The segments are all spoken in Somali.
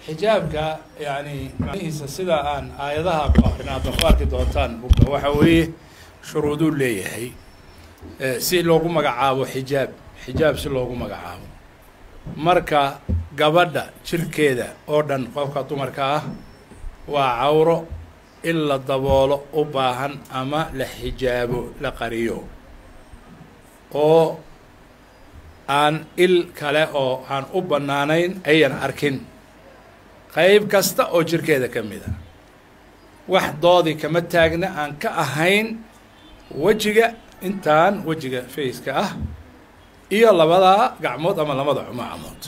xijaabka yani macnihiisa sida aan aayadaha ku akrin aad ku arki doontaan buga waxa weeye shuruuduu leeyahay si loogu magacaabo xijaab xijaab si loogu magacaabo marka gabadha jirkeeda oo dhan qofka dumarka ah waa cawro in la daboolo u baahan ama la xijaabo la qariyo oo aan il kale oo aan u bannaanayn ayan arkin qayb kasta oo jirkeeda ka mid a wax doodii kama taagna aan ka ahayn wejiga intaan wejiga faceka ah iyo labadaa gacmood ama labada xumacamood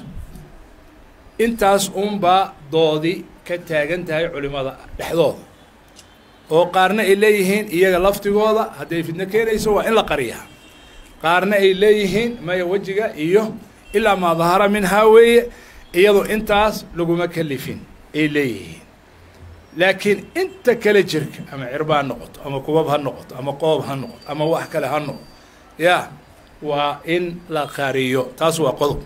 intaas unbaa doodi ka taagan tahay culimada dhexdooda oo qaarna ay leeyihiin iyaga laftigooda hadday fidno keenayso waa in la qariyaa qaarna ay leeyihiin maya wejiga iyo ilaa maa dahara minhaa weeye iyado intaas laguma kalifin ay leeyihiin laakiin inta kale jirka ama cirba ha noqoto ama kubab ha noqoto ama qoob ha noqoto ama wax kale ha noqoto ya waa in la qariyo taas waa qodob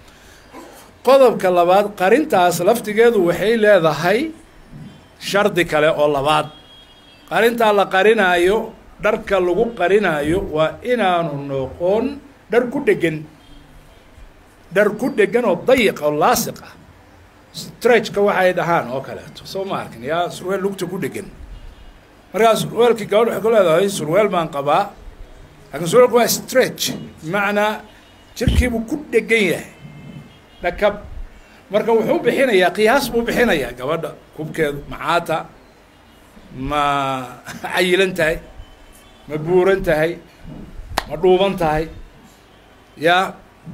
qodobka labaad qarintaas laftigeedu waxay leedahay shardi kale oo labaad qarintaa la qarinaayo dharka lagu qarinaayo waa inaanu noqon dhar ku dhegan dhar ku dhegan oo dayiq oo laasiq ah stretchka waxay dhahaan oo kaleeto soo ma arkin yaa surweel lugta ku dhegan markaa surweelkii gabadh waxay ku leedahay surweel baan qabaa laakiin surweelku waa stretch bimacnaa jirkiibuu ku dhegan yahay dhakab marka wuxuu bixinayaa qiyaas buu bixinayaa gabadha kubkeedu macaata ma cayilan tahay ma buuran tahay ma dhuuban tahay yaa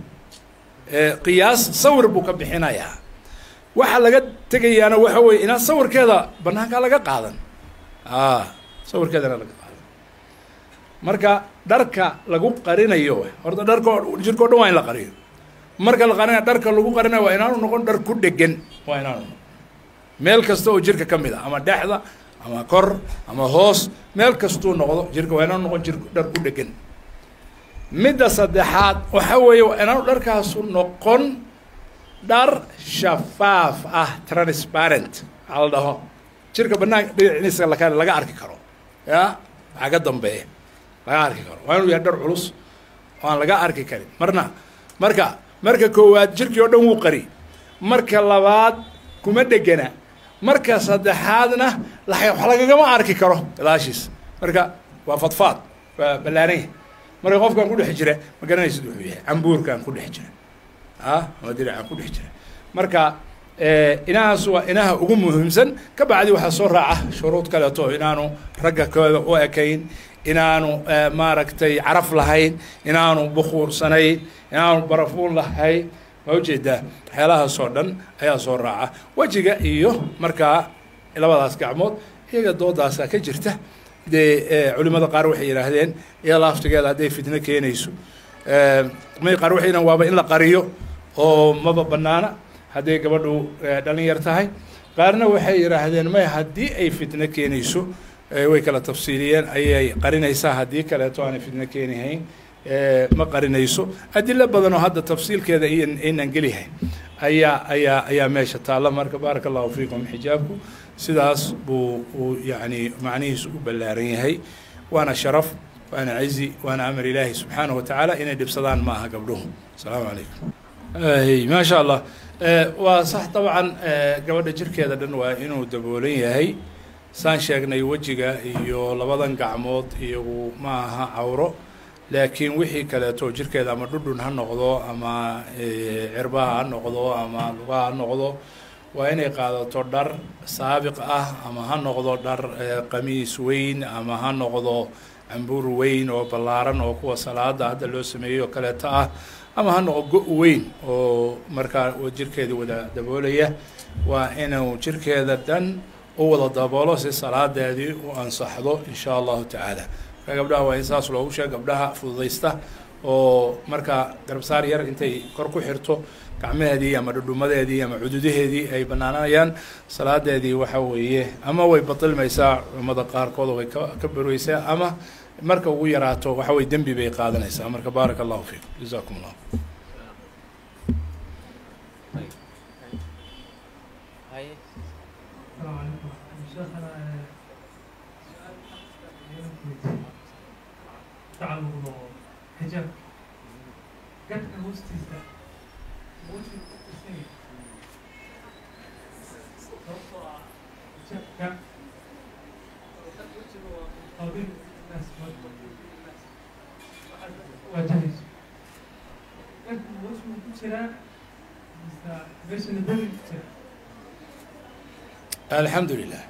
qiyaas sawir buu ka bixinayaa waxa laga tegayaana waxa weye inaa sawirkeeda banaankaa laga qaadan a sawirkeedana laga qaadan marka dharka lagu qarinayo horta dharka jirka o dhan waa in la qariyo marka la qarinayo dharka lagu qarinayo waa inaanu noqon dhar ku dhegan waa inaanu noqon meel kasta oo jirka ka mid a ama dhexda ama kor ama hoos meel kastuu noqdo jirka waa inaanu noqon jir dhar ku dhegan midda saddexaad waxa weeye waa inaanu dharkaasu noqon dhar shafaaf ah transparent waxaa la dhaho jirka banaanka dhinaciisa laka laga arki karo ya waxaa ka dambeeya laga arki karo waa inuu yahay dhar culus oo aan laga arki karin marna marka marka koowaad jirkii oo dhan wuu qari marka labaad kuma dhegana marka saddexaadna la wax lagagama arki karo gadaashiis marka waa fadfaad waa ballaananya marka qofkaan ku dhex jira ma garanaysid wuxuu yahay cambuurkaan ku dhex jira a ama diracaan ku dhex jira marka inahaas waa inaha ugu muhiimsan ka bacdi waxaa soo raaca shuruud kaleeto inaanu ragga kooda u ekayn inaanu maaragtay caraf lahayn inaanu bukuursanayn inaanu barafuun lahayn ma ujeedaa waxyaalahaas oo dhan ayaa soo raaca wejiga iyo markaa labadaas gacmood iyaga doodaasaa ka jirta dee culimada qaar waxay yidhaahdeen iyada laftigeeda hadday fitno keenayso may qaar waxay yidhahan waaba in la qariyo oo maba banaana hadday gabadhu dhalin yar tahay qaarna waxay yidhaahdeen may haddii ay fitno keenayso way kala tafsiiliyeen ayay qarinaysaa haddii kaleeto aanay fitno keenihayn ma qarinayso adilo badan oo hadda tafsiilkeeda aynan gelihayn ayaa ayaa ayaa meesha taalla marka baaraka allahu fiikum xijaabku sidaas buu uu yani macnihiisu u ballaaran yahay waana sharaf waana cizi waana amar ilaahi subxaanahu watacaala inay dhibsadaan ma aha gabdhuhu asalaamu calaykum maasha allah waa sax dabcan gabadha jirkeeda dhan waa inuu daboolan yahay saan sheegnay wejiga iyo labadan gacmood iyagu ma aha cawro laakiin wixii kaleeto jirkeeda ama dhudhun ha noqdo ama cirbaha ha noqdo ama lugaha ha noqdo waa inay qaadato dhar saabiq ah ama ha noqdo dhar qamiis weyn ama ha noqdo cambuur weyn oo ballaaran oo kuwa salaada hadda loo sameeyey oo kaleeto ah ama ha noqdo go- weyn oo markaa jirkeeda wada daboolaya waa inuu jirkeeda dhan u wada daboolo si salaadeedii u ansaxdo in shaa allahu tacaala marka gabdhaha waa in saas loogu sheega gabdhaha fududaysta oo markaa garabsaar yar intay kor ku xirto gacmaheedii ama dhudhumadeedii ama cududaheedii ay banaanayaan salaadeedii waxa weeye ama way batilmaysaa culamada qaarkood way ka ka barweysaa ama marka ugu yaraato waxa weye dembi bay qaadanaysaa marka baaraka allahu fiikum jazakum allah haye السلام عليكم شيخنا تعالوا حجاب قد المستيزة وجه السنين حجاب قابل الناس وجهز قد وجه كتيرا بس ندري كتيرا alxamdu lilah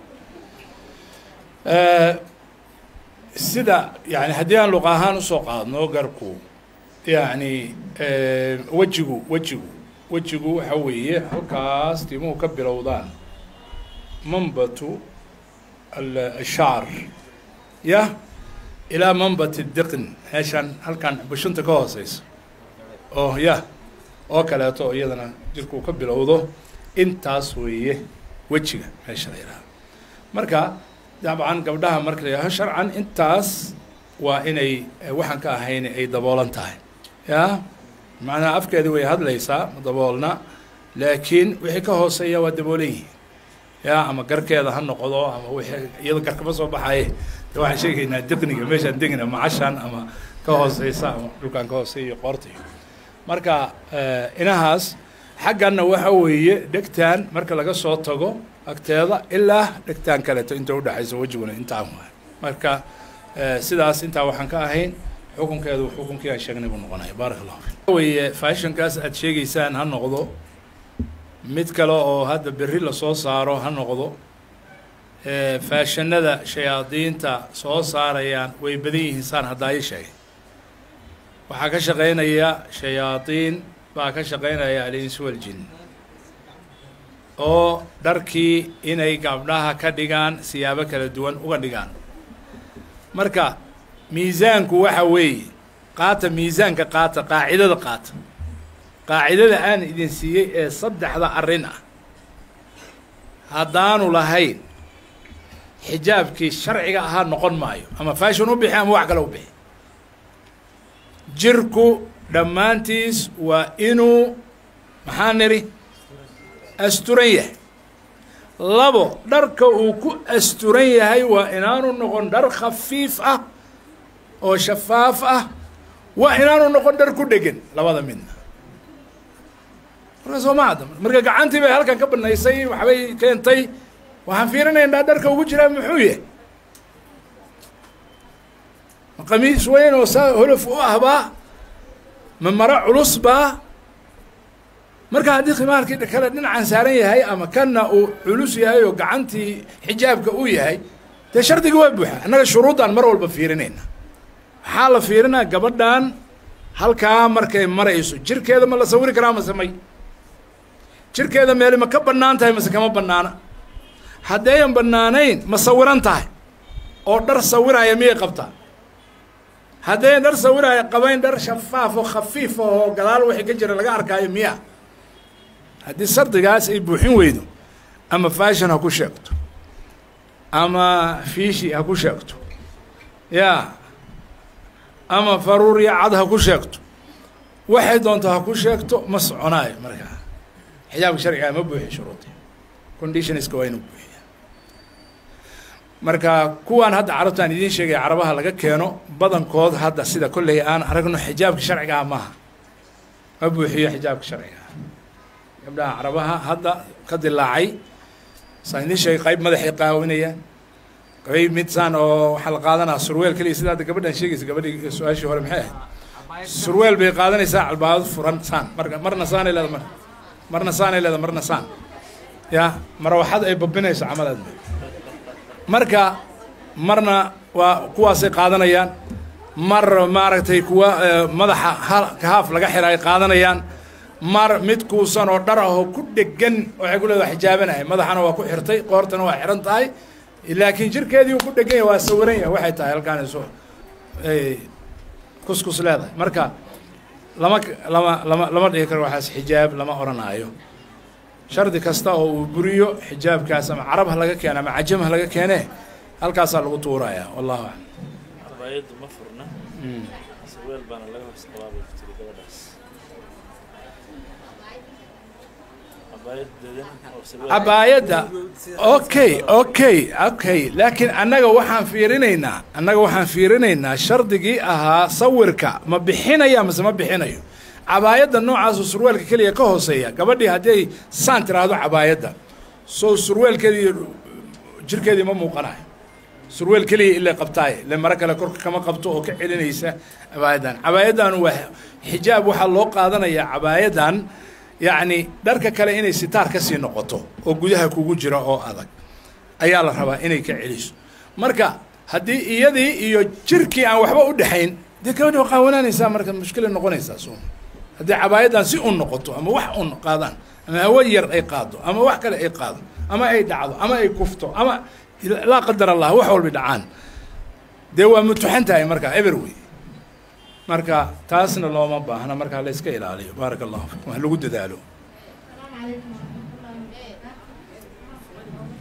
sida yani haddii aan luqa ahaan usoo qaadno garku yani wejigu wejigu wejigu waxa weeye halkaas timuhu ka bilowdaan manbatu ashaar yah ilaa manbat diqn meeshaan halkan bushunta ka hooseysa oo yah oo kaleeto iyadana jirkuu ka bilowdo intaas weeye wejiga meesha la yidhaha marka dabcan gabdhaha marka la yidhaho sharcan intaas waa inay waxaan ka ahayn ay daboolan tahay ya macnaha afkeedi way hadlaysaa ma daboolna laakiin wixii ka hooseeya waa daboolan yihiin ya ama garkeeda ha noqdo ama wixii iyado garkama soo baxaye de waxaan sheegaynaa diqniga meeshaan degna macashan ama ka hooseysa ama dhulkaan ka hooseeya qoortayo marka inahaas xagganna waxa weeye dhegtaan marka laga soo tago agteeda ilaa dhegtaan kaleeto inta udhexayso wejiguna intaan waay marka sidaas intaa waxaan ka ahayn xukunkeedu xukunkii aan sheegnay buu noqonaya baaraka allahu fik weye fashionkaas aad sheegaysaan ha noqdo mid kale oo hadda berri lasoo saaro ha noqdo faashanada shayaadiinta soo saarayaan way badan yihiin saan haddaa ii sheegay waxaa ka shaqaynaya shayaadiin baa ka shaqaynaya alinsu waljin oo dharkii inay gabdhaha ka dhigaan siyaabo kala duwan uga dhigaan marka miisaanku waxa weeye qaata miisaanka qaata qaacidada qaata qaacidada aan idin siiyey ee saddexda arrin ah haddaanu lahayn xijaabkii sharciga ahaa noqon maayo ama fashon u bixi ama wax kale u bixi jirku dhammaantiis waa inuu maxaa nidhi asturan yahay labo dharka uu ku asturan yahay waa inaanu noqon dhar khafiif ah oo shafaaf ah waa inaanu noqon dhar ku dhegan labada midna marka soo ma adda marka gacantii bay halkan ka banaysay waxbay keentay waxaan fiirinaynaa dharka ugu jiraa muxuu yahay ma qamiis weyn oo saa holof u ahbaa ma maro culus baa marka haddii khimaarkii kale dhinacan saaran yahay ama kanna uu culus yahay oo gacantii xijaabka uu yahay dee shardiga waa buuxa annaga shuruuddaan mar walba fiirinayna waxaa la fiirinaa gabadhan halkaa markay marayso jirkeeda ma la sawiri karaa mase may jirkeeda meeli ma ka bannaan tahay mase kama bannaana haddayan bannaanayn ma sawiran tahay oo dhar sawiraya miyay qabtaa haddayn dhar sawiraya qabayn dhar shafaaf oo khafiif oo gadaal wixii ka jira laga arkaayo miya haddii sardigaas ay buuxin weydo ama fashon ha ku sheegto ama fiishi ha ku sheegto ya ama faruuriya cad ha ku sheegto waxay doonto ha ku sheegto ma soconaayo markaa xijaabka sharcigaa ma buuxiy shuruudi conditionska waa inuu buuxiya marka kuwaan hadda carabtaan idiin sheegaya carabaha laga keeno badankood hadda sida kolley aan aragno xijaabka sharcigaa maaha ma buuxiyo xijaabka sharcigaa gabdhaha carabaha hadda ka dilaacay saan idiin sheegay qayb madaxay qaawinayaan qayb mid saan oo waxaa la qaadanaa surweel keliya sida hadda gabadhan sheegaysa gabadhii su-aashii hore maxay ahayd surweel bay qaadanaysaa calbaado furan saan marka marna saanay leeda mar marna saanay leeda marna saan ya marawaxad ay babinayso camalaad marka marna waa kuwaasay qaadanayaan mar maaragtay kuwa madaxa haaf laga xira ay qaadanayaan mar mid kuusan oo dhar ahoo ku dhegan waxay ku leeda xijaabanahay madaxana waa ku xirtay qoortana waa xiran tahay laakiin jirkeedii uu ku dhegan yahay waa sawiran yahay waxay tahay halkaan iso kuskus leedahay marka lama lama lama lama dhigi karo waxaas xijaab lama odhanaayo shardi kasta oo uu buriyo xijaabkaas ama carab ha laga keene ama cajam ha laga keene halkaasaa lagu tuuraya wallahu aclam cabaayaddu ma furna saweel baana laga hoos qabaa bay ku tiri gabadhaas cabaayad dadan oo sarwaal cabaayadda okay okay okay laakiin annaga waxaan fiirinaynaa annaga waxaan fiirinaynaa shardigii ahaa sawirka ma bixinaya mase ma bixinayo cabaayadda noocaasu surwaalka keliya ka hooseeya gabadhii haddii ay saan tiraahdo cabaayadda soo surwaalkeedii iyo jirkeedii ma muuqanayo surweel keliya ilay qabtaaye ile maro kale korka kama qabto oo ka celinaysa cabaayaddan cabaayaddan waa xijaab waxaa loo qaadanayaa cabaayaddan yacni dharka kale inay sitaar ka sii noqoto oo gudaha kugu jira oo adag ayaa la rabaa inay ka celiso marka haddii iyadii iyo jirkii aan waxba u dhexayn dee gabadhi waa qaawanaanaysaa marka mushkilay noqonaysaa soo haddii cabaayaddan si un noqoto ama wax un qaadaan ama hawo yar ay qaado ama wax kale ay qaado ama ay dhacdo ama ay kufto ama laa qadar allah wax walba dhacaan dee waa mutuxan tahay marka eber wey marka taasna looma baahna marka la iska ilaaliyo baaraka allahu fikum wax lagu dadaalo السلام عليكم ورحمة الله وبركاته.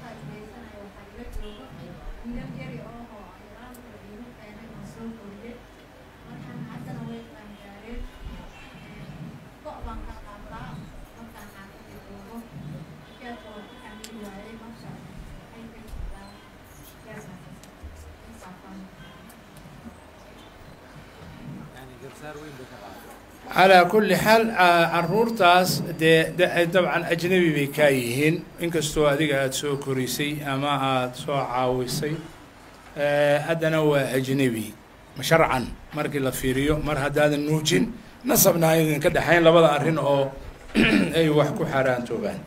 calaa kulli xaal ca- caruurtaas dee de- dabcan ajnabi bay kaa yihiin inkastoo adiga aada soo korisay ama aada soo caawisay Eh, haddana waa ajnabi sharcan markii la fiiriyo mar haddaadan nuujin nasabna aydan ka dhexayn labada arrin oo ay wax ku xaaraantoobaan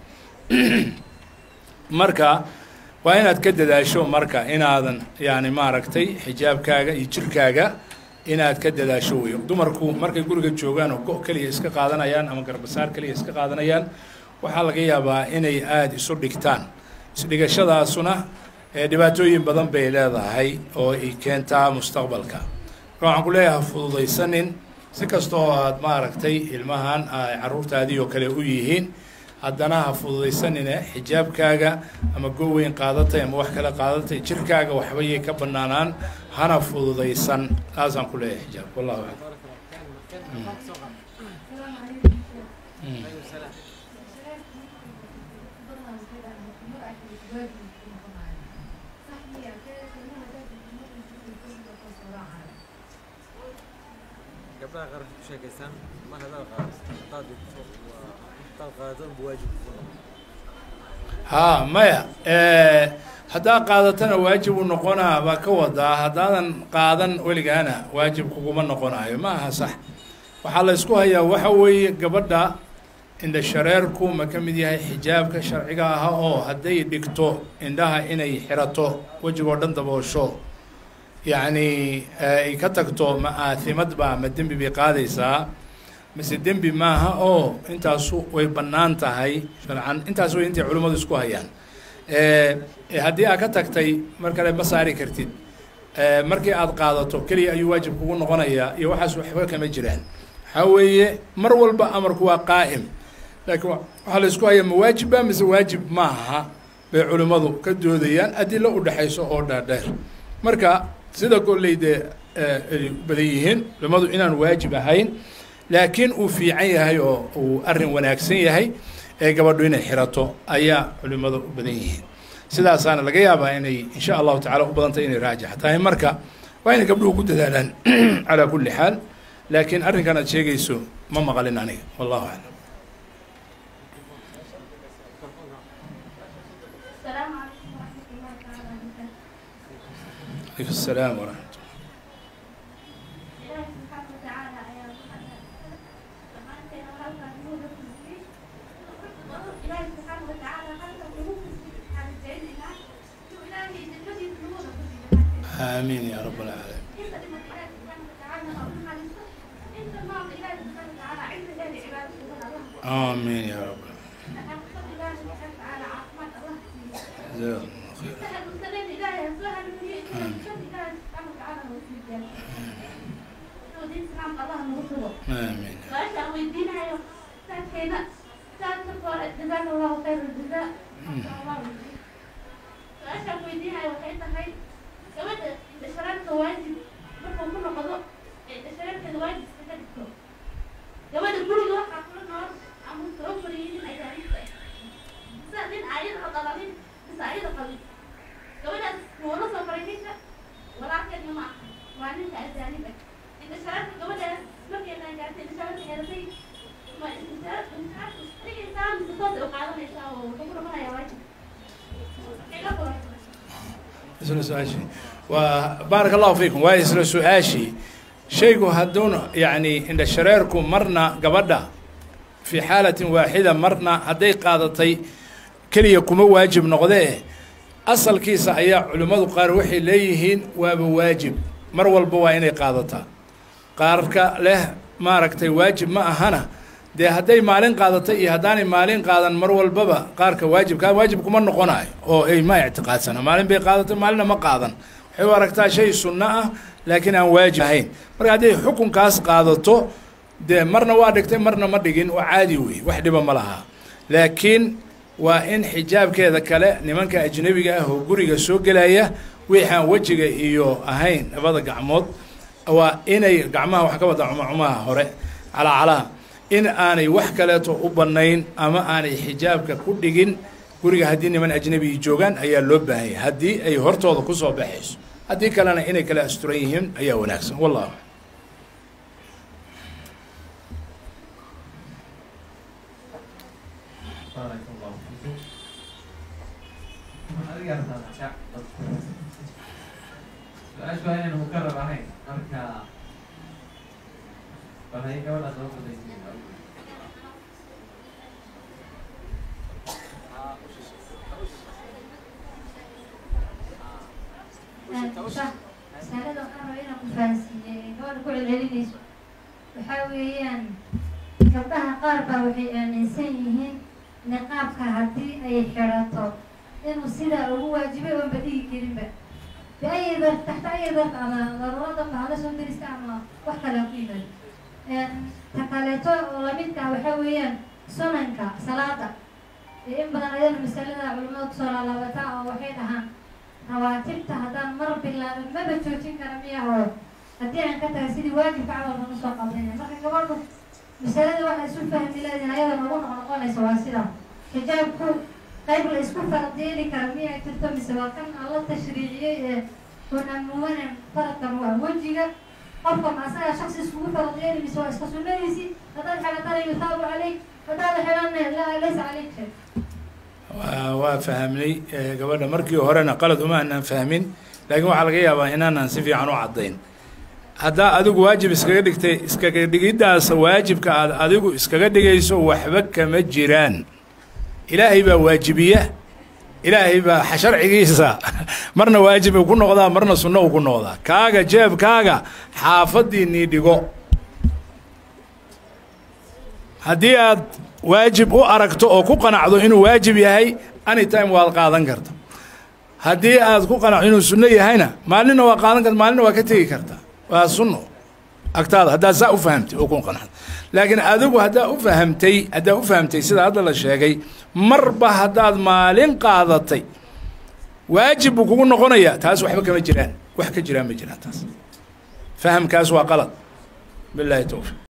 marka waa inaad ka dadaasho marka inaadan yani maaragtay xijaabkaaga iyo jirkaaga inaad ka dadaasho weyo dumarku markay guriga joogaan oo go' keliya iska qaadanayaan ama garbasaar keliya iska qaadanayaan waxaa laga yaabaa inay aada isu dhigtaan isdhigashadaasuna ee dhibaatooyin badan bay leedahay oo ay keentaa mustaqbalka marka waxaan ku leeyahay fududaysanin si kasta oo aad maaragtay ilmahan ay carruurtaadii oo kale u yihiin haddana ha fududaysanine xijaabkaaga ama go-weyn qaadatay ama wax kale qaadatay jirkaaga waxbayay ka banaanaan hana fududaysan taasaan ku leeyahay xijaabka wallahu aclam Mm. gabdhaha qaar waxay ku sheekaystaan mar haddaad qaadato haddaad dhigto waa haddaad qaadato unba waajib kugu noqon haa maya haddaa qaadatana waajib u noqonaa baa ka wadaa haddaadan qaadan weligaana waajib kuguma noqonayo ma aha sax waxaa la isku hayaa waxa weeye gabadha indha shareerku ma ka mid yahay xijaabka sharciga aha oo hadday dhigto indhaha inay xirato wejigoo dhan daboosho yacni ay ka tagto ma aathimad baa ma dembi bay qaadaysaa mise dembi maaha oo intaasu way bannaan tahay sharcan intaas way intay culimmadu isku hayaan haddii aad ka tagtay mar kale ma saari kartid markii aad qaadato keliya ayuu waajib kugu noqonayaa iyo waxaas waxba kama jiraan waxaa weeye mar walba amarku waa qaa'im laakiin waxaa la isku hayaa ma waajibba mise waajib maaha bay culimmadu ka doodayaan adilo u dhexayso oo dhaadheer marka sida kolley dee ay badan yihiin culimmadu inaan waajib ahayn laakiin uu fiican yahay oo uu arrin wanaagsan yahay ee gabadhu inay xirato ayaa culimmadu u badan yihiin sidaasaana laga yaabaa inay insha allahu tacala u badantay inay raajix tahay marka waa inay gabdhuhu ku dadaalaan calaa kulli xaal laakiin arrinkan aad sheegayso ma maqalin aniga wallahu aclam السلام عليكم ورحمة الله تعالى وبركاته. alaykum asalaam waraxmat إلهي سبحانه وتعالى أيام سمعتنا وهلك نور في إلهي سبحانه وتعالى خلق القلوب على الزين الله إلهي الذي نور aamiin ya rab alcaalamiin إنت لما إلهي سبحانه وتعالى أقول على إنت ما إلهي سبحانه وتعالى عند الله عباده سبحان الله aamiin ya rab أنا أقصد إلهي سبحانه وتعالى عافمات الله jazakum allah khayr سهل وسلام إلهي سهل من شر إلهي سبحانه وتعالى وسيدنا ودين سلام الله نغفره aamiin وأشهد ويدينها ساكينة ساكتور جزاك الله خير الجزاء وأشهد ويدينها وحيدها هاي كمان إذا شربت واجب مرة مرة قضاء إذا شربت الواجب استفدته كمان كل واحد كل نهار عم توفر يجي أيام qalalin mise ayada qalin gabadhaas kuula soo faray ninka walaalkeedna ma aha waa ninka ajaanib ah inta sharafka gabadhaas markeedaan gaartay inta sharafka xeeratay ma inta inta dhigaysaa mise toos ay u qaadanaysaa oo wuxuu ku dhaqanayaa waajib ila kula isla su-aashii waa baaraka allahu fiikum waa isla su-aashii shaygu hadduuna yacni indha shareerku marna gabadha fii xaalatin waaxida marna hadday qaadatay keliya kuma waajib noqdee asalkiisa ayaa culimmadu qaar waxay leeyihiin waaba waajib mar walba waa inay qaadataa qaarka leh maaragtay waajib ma ahana dee hadday maalin qaadatay iyo haddaanay maalin qaadan mar walbaba qaarka waajibkaa waajib kuma noqonayo oo ay ma ictiqaadsana maalin bay qaadatay maalinna ma qaadan waxay u aragtaa shay sunno ah laakiin aan waajib ahayn marka hadday xukunkaas qaadato dee marna waa dhigtay marna ma dhigin oo caadi wey wax dhiba ma lahaa laakiin waa in xijaabkeeda kale nimanka ajnebiga ah oo guriga soo gelaya wixaan wejiga iyo ahayn labada gacmood waa inay gacmaha wax ka wada cumacumaha hore calacalaha in aanay wax kaleeto u bannayn ama aanay xijaabka ku dhigin guriga haddii niman ajnebiyi joogaan ayaa loo baahanya haddii ay hortooda ku soo baxayso haddii kalena inay kala asturan yihiin ayaa wanaagsan wallahu بارك الله فيكم waxaan adiga rabtaa shaac su-aashu waa inaynu mukarar ahayn marka bal hay gabadha soo fadaysiin masalada waxaan rabaa inaan ku fahansiiye gabadha ku celcelinayso waxaa weeyaan gabdhaha qaar baa waxay aaminsan yihiin niqaabka haddii ay xidhato inuu sidaa ugu waajibay oonba dhigi karinba biayi dar taxta ayi darf ama daruurada bahada soo dirista ama wax kale ku yimaado ta kaleeto oo lamidka ah waxaa weeyaan sunanka salaada in badan ayadana masalada culimada kusoo laalaabataa oo waxay dhahaan rawaatibta haddaan mar bilaabin maba joojin kara miya oo haddii aan ka taga sidii waajibka camal baan usoo qabanaya marka gabadhu masalada waxaa isu fahmi leediin ayada nagu noqnoqonaysa waa sida xijaabku qayb la isku fardeeli kara miyay jirto mise waa kan alla tashriiciyey ee unamuwanan faradkan waa wejiga qofka ma asaga shaksi iskugu fardeeli mise waa iska sunnadiisi haddaad xelatana yutaabu calayk haddaad xelana laa laysa calayk shay waa waa fahamnay gabadha markii horena qalad uma aanaan fahmin laakiin waxaa laga yaabaa inaanaan si fiican u caddayn haddaa adigu waajib iskaga dhigtay iskaga dhigiddaas waajibka aad adigu iskaga dhigayso waxba kama jiraan ilaahay baa waajibiya ilaahay baa sharcigiisa marna waajib uu ku noqdaa marna sunno uu ku noqdaa kaaga jeebkaaga xaafadiinii dhigo haddii aad waajib u aragto oo ku qanacdo inuu waajib yahay anytime waad qaadan karta haddii aad ku qanacdo inuu sunno yahayna maalinna waa qaadan karta maalinna waa ka tegi karta waa sunno agtaada haddaad saa u fahamtay oo ku qanacdo laakiin adigu haddaa u fahamtay haddaa u fahamtay sida hadda la sheegay marba haddaad maalin qaadatay waajib buu kugu noqonayaa taas waxba kama jiraan wax ka jiraan ma jiraan taas fahamkaas waa qalad bilaahi towfiq